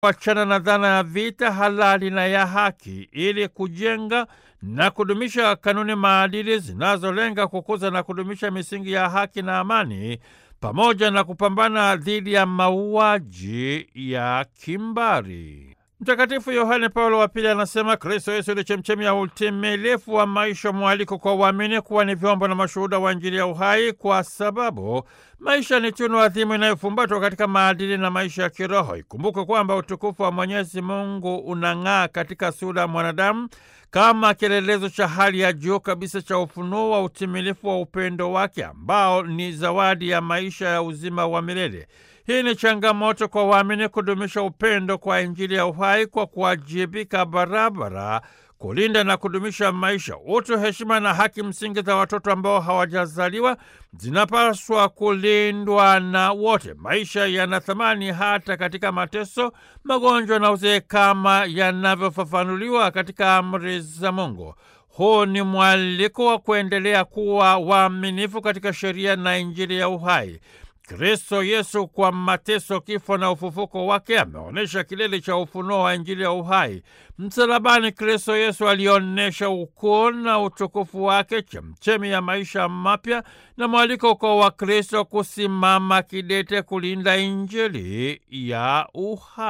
wachana na dhana ya vita halali na ya haki ili kujenga na kudumisha kanuni maadili zinazolenga kukuza na kudumisha misingi ya haki na amani pamoja na kupambana dhidi ya mauaji ya kimbari. Mtakatifu Yohane Paulo wa Pili anasema Kristo Yesu ni chemchemi ya utimilifu wa maisha, mwaliko kwa uamini kuwa ni vyombo na mashuhuda wa Injili ya uhai, kwa sababu maisha ni tunu adhimu inayofumbatwa katika maadili na maisha ya kiroho. Ikumbuke kwamba utukufu wa Mwenyezi Mungu unang'aa katika sura ya mwanadamu kama kielelezo cha hali ya juu kabisa cha ufunuo wa utimilifu wa upendo wake ambao ni zawadi ya maisha ya uzima wa milele. Hii ni changamoto kwa waamini kudumisha upendo kwa Injili ya uhai kwa kuwajibika barabara kulinda na kudumisha maisha, utu, heshima na haki msingi za watoto ambao hawajazaliwa zinapaswa kulindwa na wote. Maisha yana thamani hata katika mateso, magonjwa na uzee, kama yanavyofafanuliwa katika amri za Mungu. Huu ni mwaliko wa kuendelea kuwa waaminifu katika sheria na Injili ya uhai. Kristo Yesu kwa mateso, kifo na ufufuko wake ameonyesha kilele cha ufunuo wa Injili ya uhai. Msalabani, Kristo Yesu alionyesha ukuu na utukufu wake, chemchemi ya maisha mapya na mwaliko kwa Wakristo kusimama kidete kulinda Injili ya uhai.